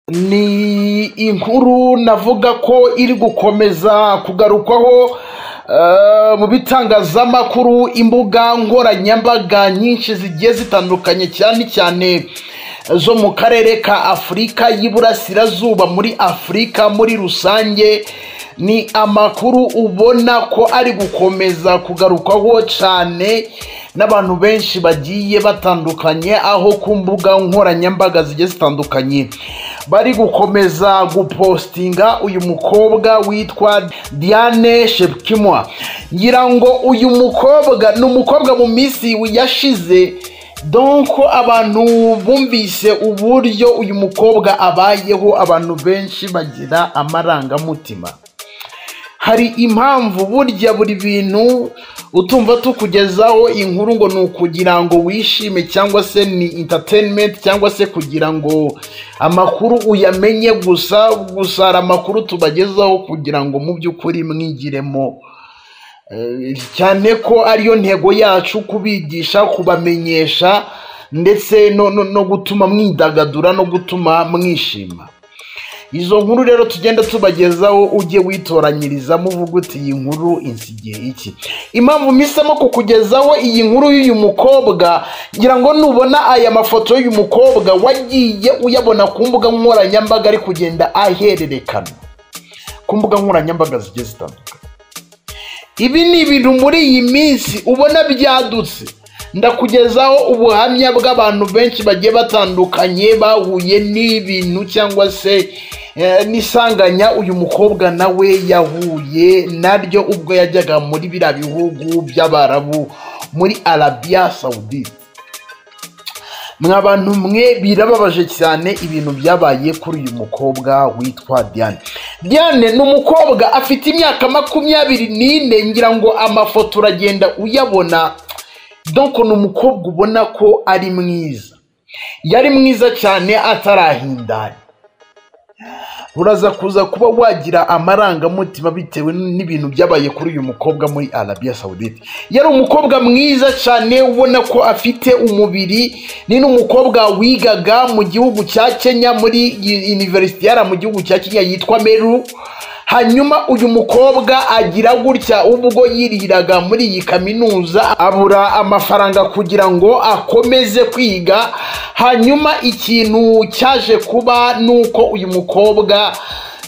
Ni inkuru navuga ko iri gukomeza kugarukwaho mu bitangazamakuru, imbuga nkoranyambaga nyinshi zigiye zitandukanye cyane cyane zo mu karere ka Afurika y'Iburasirazuba muri Afurika muri rusange, ni amakuru ubona ko ari gukomeza kugarukwaho cyane n'abantu benshi bagiye batandukanye, aho ku mbuga nkoranyambaga zigiye zitandukanye bari gukomeza gupositinga uyu mukobwa witwa Diane Shepkimwa, ngira ngo uyu mukobwa ni umukobwa mu minsi yashize donko abantu bumvise uburyo uyu mukobwa abayeho abantu benshi bagira amarangamutima. hari impamvu burya buri bintu utumva tukugezaho inkuru ngo ni ukugira ngo wishime cyangwa se ni entertainment cyangwa se kugira ngo amakuru uyamenye gusa gusa hari amakuru tubagezaho kugira ngo mu by'ukuri mwigiremo Eh, cyane ko ariyo ntego yacu kubigisha kubamenyesha ndetse no, no, no gutuma mwidagadura no gutuma mwishima izo nkuru rero tugenda tubagezaho ujye witoranyirizamo uvuga uti iyi nkuru insigiye iki impamvu mpisemo kukugezaho iyi nkuru y'uyu mukobwa ngira ngo nubona aya mafoto y'uyu mukobwa wagiye uyabona ku mbuga nkoranyambaga ari kugenda ahererekana ku mbuga nkoranyambaga zigiye zitandukanye ibi ni ibintu muri iyi minsi ubona byadutse ndakugezaho ubuhamya bw'abantu benshi bagiye batandukanye bahuye n'ibintu cyangwa se eh, n'isanganya uyu mukobwa nawe yahuye naryo ubwo yajyaga muri biriya bihugu by'abarabu muri arabiya sawudite mwa bantu mwe birababaje cyane ibintu byabaye kuri uyu mukobwa witwa Diane Diane ni umukobwa afite imyaka makumyabiri n'ine ngira ngo amafoto uragenda uyabona donc ni umukobwa ubona ko ari mwiza yari mwiza cyane atarahindana uraza kuza kuba wagira amarangamutima bitewe n'ibintu byabaye kuri uyu mukobwa muri arabiya sawudite yari umukobwa mwiza cyane ubona ko afite umubiri ni n'umukobwa wigaga mu gihugu cya kenya muri iniverisite yari mu gihugu cya kenya yitwa meru hanyuma uyu mukobwa agira gutya ubwo yiriraga muri iyi kaminuza abura amafaranga kugira ngo akomeze kwiga hanyuma ikintu cyaje kuba ni uko uyu mukobwa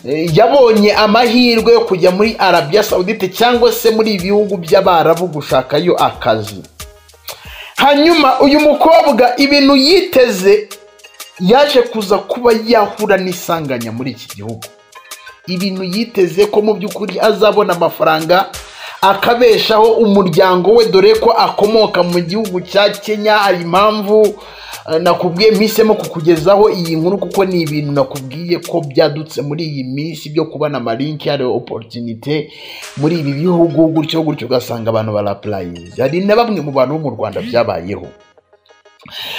eh, yabonye amahirwe yo kujya muri arabiya sawudite cyangwa se muri ibi bihugu by'abarabu gushakayo akazi hanyuma uyu mukobwa ibintu yiteze yaje kuza kuba yahura n'isanganya muri iki gihugu ibintu yiteze ko mu by'ukuri azabona amafaranga akabeshaho umuryango we dore ko akomoka mu gihugu cya kenya hari impamvu eh, nakubwiye mpisemo kukugezaho iyi nkuru kuko ni ibintu nakubwiye ko byadutse muri iyi minsi byo kubona amarinki hari oporutinite muri ibi bihugu gutyo gutyo ugasanga abantu barapurayiza hari na bamwe mu bantu bo mu rwanda byabayeho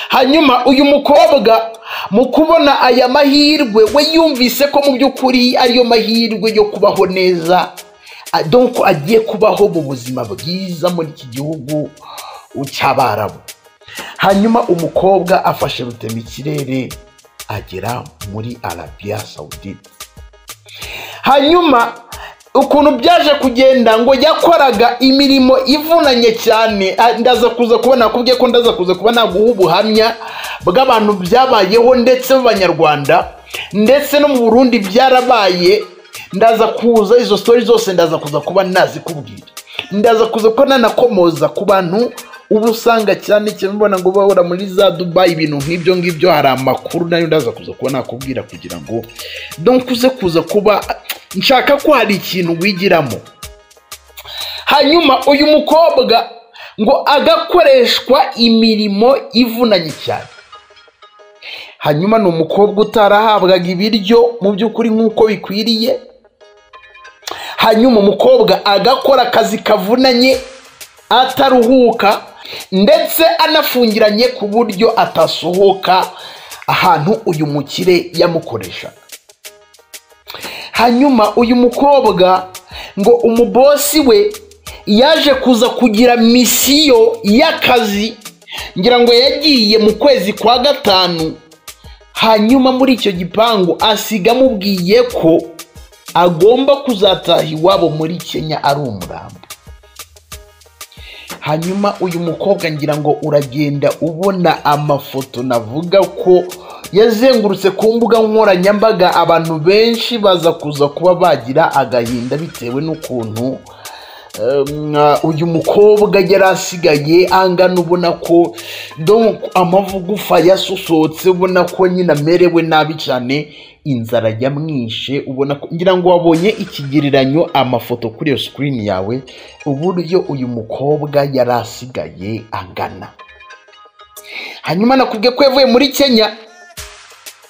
hanyuma uyu mukobwa mu kubona aya mahirwe we yumvise ko mu by'ukuri ariyo mahirwe yo kubaho neza a- donc agiye kubaho mu buzima bwiza muri iki gihugu cy'abarabu hanyuma umukobwa afashe rutemikirere agera muri arabiya sawudite hanyuma ukuntu byaje kugenda ngo yakoraga imirimo ivunanye cyane ah, ndaza kuza kuba nakubwiye ko ndaza kuza kuba naguha ubuhamya bw'abantu byabayeho ndetse b'abanyarwanda ndetse no mu burundi byarabaye ndaza kuza izo sitori zose ndaza kuza kuba nazikubwira ndaza kuza kuba nanakomoza ku bantu uba usanga cyane cyane ubona ngo bahora muri za dubayi ibintu nk'ibyo ngibyo hari amakuru nayo ndaza kuza kuba nakubwira kugira ngo donc uze kuza kuba nshaka ko hari ikintu wigiramo hanyuma uyu mukobwa ngo agakoreshwa imirimo ivunanye cyane hanyuma ni umukobwa utarahabwaga ibiryo mu by'ukuri nk'uko bikwiriye hanyuma umukobwa agakora akazi kavunanye ataruhuka ndetse anafungiranye ku buryo atasohoka ahantu uyu mukire yamukoreshaga hanyuma uyu mukobwa ngo umubosi we yaje kuza kugira misiyo y'akazi ngira ngo yagiye mu kwezi kwa gatanu hanyuma muri icyo gipangu asiga amubwiye ko agomba kuzataha iwabo muri kenya ari umurambo hanyuma uyu mukobwa ngira ngo uragenda ubona amafoto navuga ko yazengurutse ku mbuga nkoranyambaga abantu benshi baza kuza kuba bagira agahinda bitewe n'ukuntu um, uyu mukobwa yari asigaye angana ubona ko donc amavugufa yasosotse ubona ko nyine amerewe nabi cyane inzara yamwishe ubona ko ngira ngo wabonye ikigereranyo amafoto kuri iyo sikirini yawe uburyo uyu mukobwa yari asigaye angana hanyuma nakubwiye ko yavuye muri kenya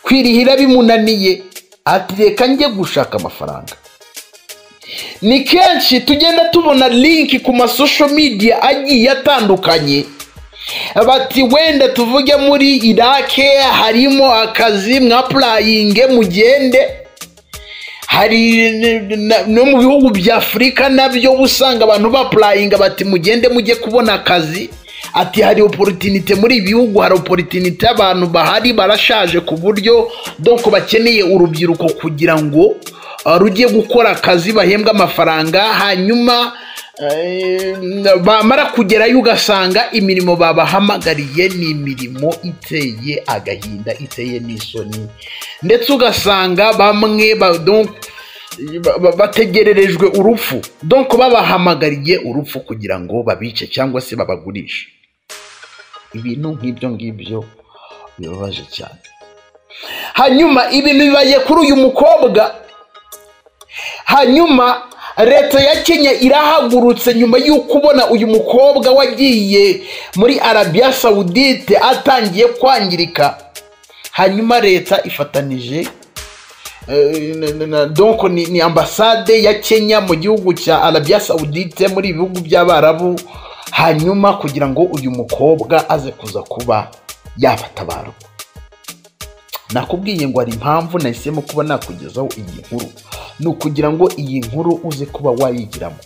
kwirihira bimunaniye ati reka njye gushaka amafaranga ni kenshi tugenda tubona linki ku masosho midiya agiye atandukanye bati wenda tuvuge muri irake harimo akazi mwapurayinge mugende hari no mu bihugu bya afurika nabyo usanga abantu bapurayinga bati mugende mujye kubona akazi ati hari oporotinite muri ibi bihugu hari oporotinite abantu bahari barashaje ku buryo doko bakeneye urubyiruko kugira ngo rujye gukora akazi bahembwa amafaranga hanyuma bamara kugerayo ugasanga imirimo babahamagariye ni imirimo iteye agahinda iteye n'isoni ndetse ugasanga bamwe bategererejwe urupfu donko babahamagariye urupfu kugira ngo babice cyangwa se babagurishe ibintu nk'ibyo ngibyo bibabaje cyane hanyuma ibintu bibaye kuri uyu mukobwa hanyuma leta ya kenya irahagurutse nyuma y'uko ubona uyu mukobwa wagiye muri arabiya sawudite atangiye kwangirika hanyuma leta ifatanije donko ni ambasade ya kenya mu gihugu cya arabiya sawudite muri ibihugu by'abarabu hanyuma kugira ngo uyu mukobwa aze kuza kuba yabatabarwa nakubwiye ngo hari impamvu nahisemo kuba nakugezaho iyi nkuru ni ukugira ngo iyi nkuru uze kuba wayigiramo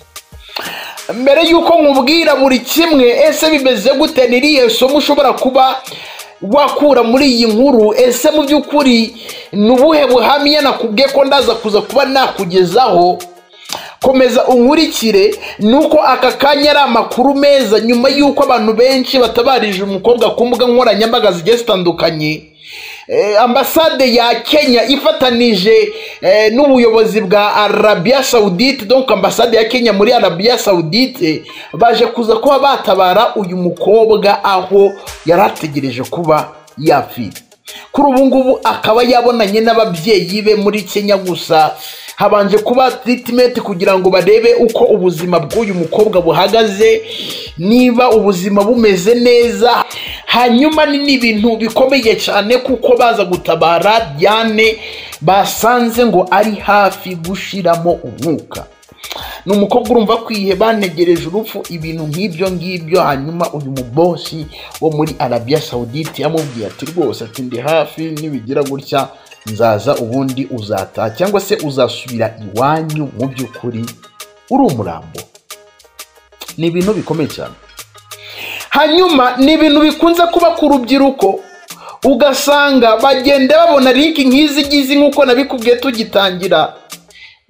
mbere y'uko nkubwira buri kimwe ese bimeze gute n'iriya somo ushobora kuba wakura muri iyi nkuru ese mu by'ukuri ni ubuhe buhamya nakubwiye ko ndaza kuza kuba nakugezaho komeza unkurikire ni uko aka kanya ari amakuru meza nyuma y'uko abantu benshi batabarije umukobwa ku mbuga nkoranyambaga zigiye zitandukanye ambasade ya kenya ifatanije n'ubuyobozi bwa arabiya sawudite donko ambasade ya kenya muri arabiya sawudite baje kuza kuba batabara uyu mukobwa aho yari ategereje kuba yapfira kuri ubu ngubu akaba yabonanye n'ababyeyi be muri kenya gusa habanje kuba tiritimenti kugira ngo barebe uko ubuzima bw'uyu mukobwa buhagaze niba ubuzima bumeze neza hanyuma ni n'ibintu bikomeye cyane kuko baza gutabara diane basanze ngo ari hafi gushiramo umwuka ni umukobwa urumva kwihe banegereje urupfu ibintu nk'ibyo ngibyo hanyuma uyu mubosi wo muri arabiya sawudite yamubwiye ati rwose ati ndi hafi nibigira gutya nzaza ubundi uzataha cyangwa se uzasubira iwanyu mu by'ukuri uri umurambo ni ibintu bikomeye cyane hanyuma ni ibintu bikunze kuba ku rubyiruko ugasanga bagenda babona linki nk'izi ngizi nk'uko nabikubwiye tugitangira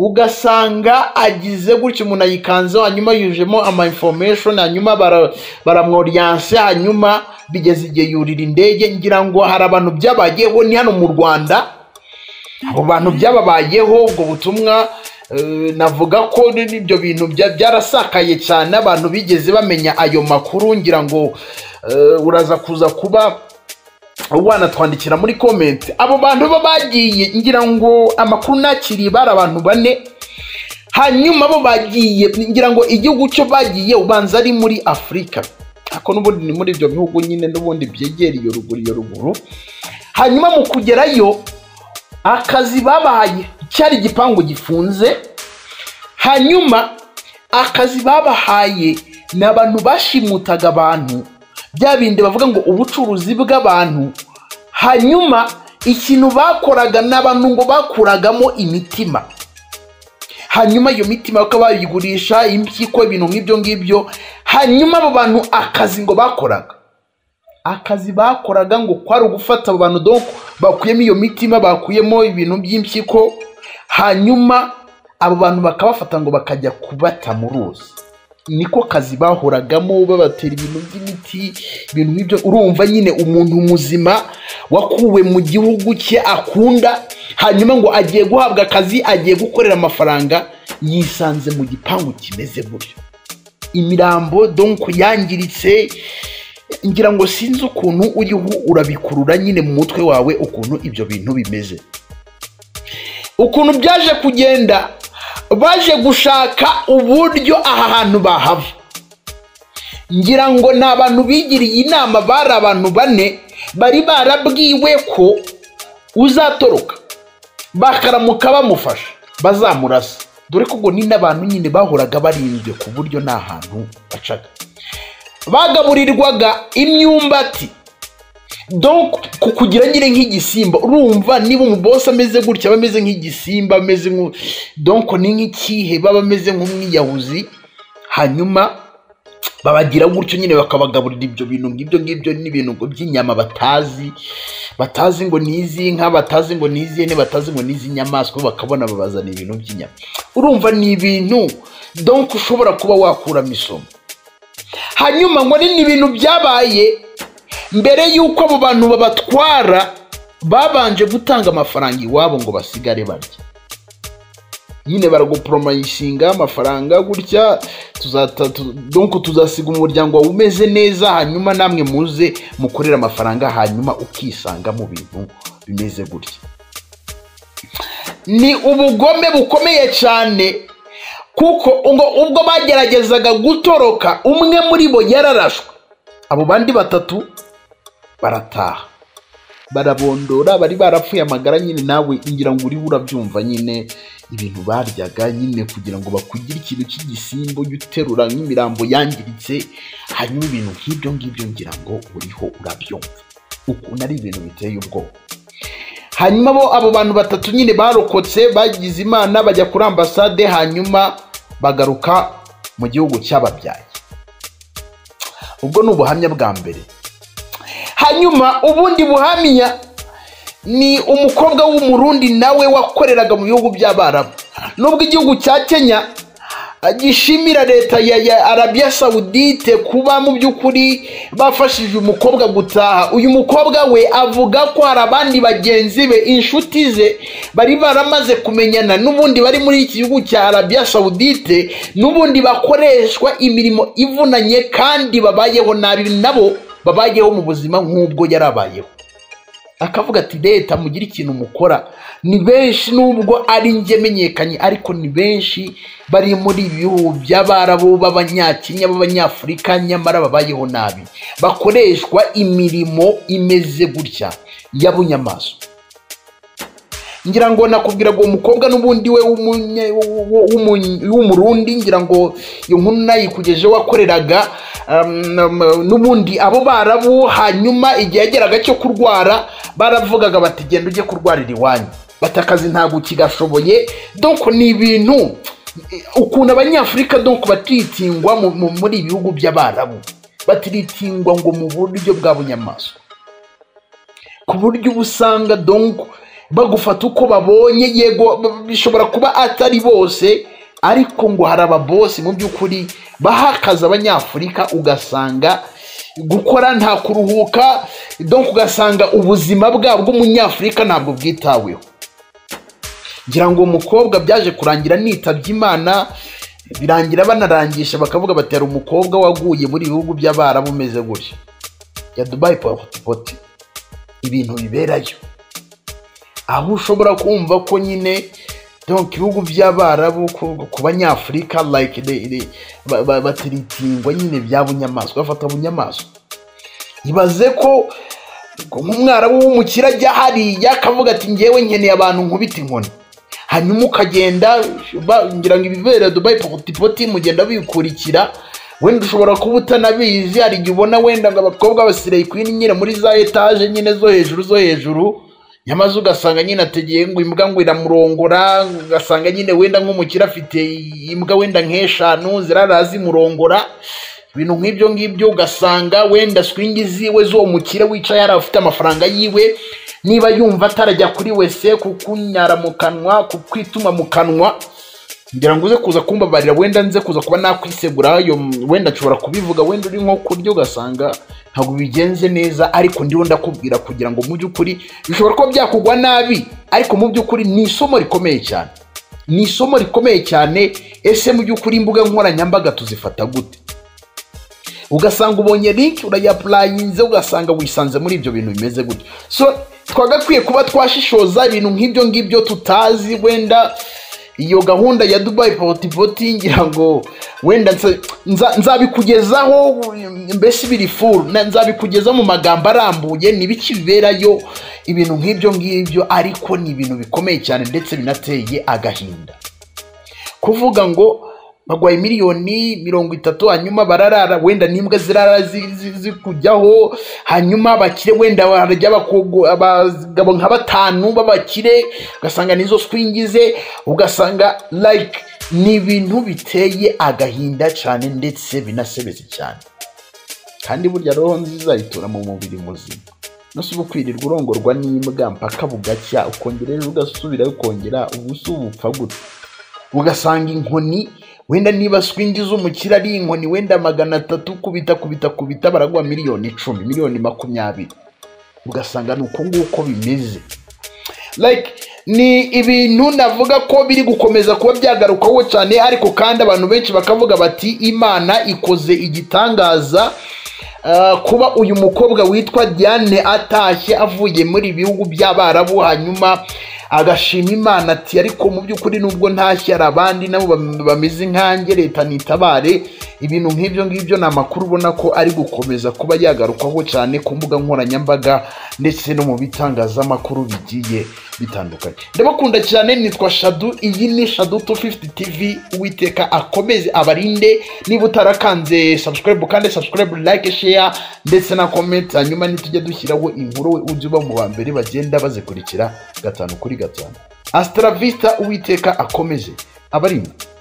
ugasanga agize gutya umuntu ayikanzeho hanyuma yujemo ama information hanyuma baramworiyanse hanyuma bigeze igihe yurira indege ngira ngo hari abantu byabayeho ni hano mu rwanda abo bantu byababayeho ubwo butumwa navuga ko n'ibyo bintu byarasakaye cyane abantu bigeze bamenya ayo makuru ngira ngo uraza kuza kuba wanatwandikira muri komenti abo bantu bo bagiye ngira ngo amakuru nakiriye bari abantu bane hanyuma bo bagiye ngira ngo igihugu cyo bagiye ubanza ari muri afurika ariko n'ubundi ni muri ibyo bihugu nyine n'ubundi byegera iyo ruguru iyo ruguru hanyuma mu kugerayo akazi babahaye cyari igipangu gifunze hanyuma akazi babahaye ni abantu bashimutaga abantu bya bindi bavuga ngo ubucuruzi bw'abantu hanyuma ikintu bakoraga ni abantu ngo bakuragamo imitima hanyuma iyo mitima bakaba bayigurisha impyiko ibintu nk'ibyo ngibyo hanyuma abo bantu akazi ngo bakoraga akazi bakoraga ngo kwari ugufata abo bantu doko bakuyemo iyo mitima bakuyemo ibintu by'impyiko hanyuma abo bantu bakabafata ngo bakajya kubata mu ruzi niko kazi bahoragamo babatera ibintu by'imiti ibintu nk'ibyo urumva nyine umuntu muzima wakuwe mu gihugu cye akunda hanyuma ngo agiye guhabwa akazi agiye gukorera amafaranga yisanze mu gipangu kimeze gutyo imirambo donko yangiritse ngira ngo sinzi ukuntu uriho urabikurura nyine mu mutwe wawe ukuntu ibyo bintu bimeze ukuntu byaje kugenda baje gushaka uburyo aha hantu bahava ngira ngo ni abantu bigiriye inama bari abantu bane bari barabwiwe ko uzatoroka bakaramuka bamufasha bazamurasa dore ko ubwo ni n'abantu nyine bahoraga barinzwe ku buryo nta hantu bacaga bagaburirwaga imyumbati ku kugira nyine nk'igisimba urumva niba umubose ameze gutya aba ameze nk'igisimba ameze donko ni nk'ikihe baba ameze nk'umwiyahuzi hanyuma babagira gutyo nyine bakabagaburira ibyo bintu ngibyo ngibyo n'ibintu by'inyama batazi batazi ngo ni iz'inka batazi ngo ni iz'ihene batazi ngo ni iz'inyamaswa bakabona babazana ibintu by'inyama urumva ni ibintu donko ushobora kuba wakuramo isomo hanyuma ngo ni ibintu byabaye mbere y'uko abo bantu babatwara babanje gutanga amafaranga iwabo ngo basigare barya nyine baraguporomayishinga amafaranga gutya donko tuzasiga umuryango wawe umeze neza hanyuma namwe muze mukorere amafaranga hanyuma ukisanga mu bintu bimeze gutya ni ubugome bukomeye cyane kuko ubwo bageragezaga gutoroka umwe muri bo yararashwe abo bandi batatu barataha barabondora bari barapfuye amagara nyine nawe ngira ngo uriho urabyumva nyine ibintu baryaga nyine kugira ngo bakugire ikintu cy'igisimbo ujye uterura nk'imirambo yangiritse hanyuma ibintu nk'ibyo ngibyo ngira ngo uriho urabyumva ukuntu ari ibintu biteye ubwoba hanyuma bo abo bantu batatu nyine barokotse bagize imana bajya kuri ambasade hanyuma bagaruka mu gihugu cy'ababyaye ubwo ni ubuhamya bwa mbere hanyuma ubundi buhamya ni umukobwa w'umurundi nawe wakoreraga mu bihugu by'abarabu nubwo igihugu cya kenya gishimira leta ya arabiya sawudite kuba mu by'ukuri bafashije umukobwa gutaha uyu mukobwa we avuga ko hari abandi bagenzi be inshuti ze bari baramaze kumenyana n'ubundi bari muri iki gihugu cya arabiya sawudite n'ubundi bakoreshwa imirimo ivunanye kandi babayeho nabi nabo babayeho mu buzima nk'ubwo yari abayeho akavuga ati leta mugire ikintu mukora ni benshi nubwo ari njye menyekanye ariko ni benshi bari muri ibi bihugu by'abarabu b'abanyakenya b'abanyafurika nyamara babayeho nabi bakoreshwa imirimo imeze gutya y'abunyamaswa ngira ngo nakubwira ngo uwo mukobwa n'ubundi we w'umurundi ngira ngo iyo nkuru nayikugejeho wakoreraga n'ubundi abo barabu hanyuma igihe yageraga cyo kurwara baravugaga bati genda ujye kurwarira iwanyu bati akazi ntabwo kigashoboye doko ni ibintu ukuntu abanyafurika doko batitingwa muri ibihugu by'abarabu batiritingwa ngo mu buryo bwa bunyamaswa ku buryo uba usanga donko bagufata uko babonye yego bishobora kuba atari bose ariko ngo hari ababosi mu by'ukuri baha akazi abanyafurika ugasanga gukora nta kuruhuka donko ugasanga ubuzima bwabo bw'umunyafurika ntabwo bwitaweho ngira ngo umukobwa byaje kurangira nitabye imana birangira banarangisha bakavuga batera umukobwa waguye muri ibihugu by'abarabu umeze gutya ya dubayi potipoti ibintu biberayo aho ushobora kumva ko nyine donk ibihugu by'abarabu ku banyafurika like batiritingwa nyine bya bunyamaswa bafata bunyamaswa ibaze ko nk'umwarabu w'umukire ajya hariya akavuga ati ngewe nkeneye abantu nkubita inkoni hanyuma ukagenda ngira ngo ibibera dubayi potipoti mugenda bikurikira wenda ushobora kuba utanabizi hari igihe ubona wenda ngo abakobwa basigaye kwini nyine muri za etaje nyine zo hejuru zo hejuru nyamaze ugasanga nyine ategeye ngo imbwa ngo iramurongora ugasanga nyine wenda nk'umukire afite imbwa wenda nk'eshanu zirara zimurongora ibintu nk'ibyo ngibyo ugasanga wenda swingi ziwe z'uwo mukire wicaye yari afite amafaranga yiwe niba yumva atarajya kuri wese kukunyara mu kanwa kukwituma mu kanwa ngira ngo uze kuza kumbabarira wenda nze kuza kuba nakwisegura ayo wenda nshobora kubivuga wenda uri nko kurya ugasanga ntabwo bigenze neza ariko ndiho ndakubwira kugira ngo mu by'ukuri bishobora kuba byakugwa nabi ariko mu by'ukuri ni isomo rikomeye cyane ni isomo rikomeye cyane ese mu by'ukuri imbuga nkoranyambaga tuzifata gute ugasanga ubonye linki urayapurayinze ugasanga wisanze muri ibyo bintu bimeze gutyo so twagakwiye kuba twashishoza ibintu nk'ibyo ngibyo tutazi wenda iyo gahunda ya dubayi potipoti ngira ngo wenda nsa- nza- nzabikugezaho mbese ibiri furu na- nzabikugeza mu magambo arambuye n'ibiki biberayo ibintu nk'ibyo ngibyo ariko ni ibintu bikomeye cyane ndetse binateye agahinda kuvuga ngo bagwaye miliyoni mirongo itatu hanyuma bararara wenda n'imbwa zirara zi- zi- zikujyaho hanyuma abakire wenda barya abakogo- abagabo nka batanu b'abakire ugasanga nizo swingi ze ugasanga like ni ibintu biteye agahinda cyane ndetse binasebetse cyane kandi burya roho nziza itura mu mubiri muzima nasuba ukwirirwa urongorwa n'imbwa mpaka bugacya ukongera ejo ugasubirayo ukongera ubusa ubupfa gute ugasanga inkoni wenda niba swingi z'umukire ari inkoni wenda magana atatu kubita kubita kubita baragwa miliyoni icumi miliyoni makumyabiri ugasanga ni uko nguko bimeze like ni ibintu navuga ko biri gukomeza kuba byagarukaho cyane ariko kandi abantu benshi bakavuga bati imana ikoze igitangaza Uh, kuba uyu mukobwa witwa diane atashye avuye muri bihugu by'abarabu hanyuma agashima imana ati ariko mu by'ukuri nubwo ntashye hari abandi nabo bam- bameze nkanjye leta nitabare ibintu nk'ibyo ngibyo ni amakuru ubona ko ari gukomeza kuba yagarukaho cyane ku mbuga nkoranyambaga ndetse no mu bitangazamakuru bigiye bitandukanye ndabakunda cyane nitwa shadu iyi ni shadu 250 tv uwiteka akomeze abarinde niba utarakanze subscribe kandi subscribe like share ndetse na comment hanyuma nitujya dushyiraho inkuru we ujye uba mu ba mbere bagenda bazikurikira gatanu kuri gatanu asitarabisita uwiteka akomeze abarinde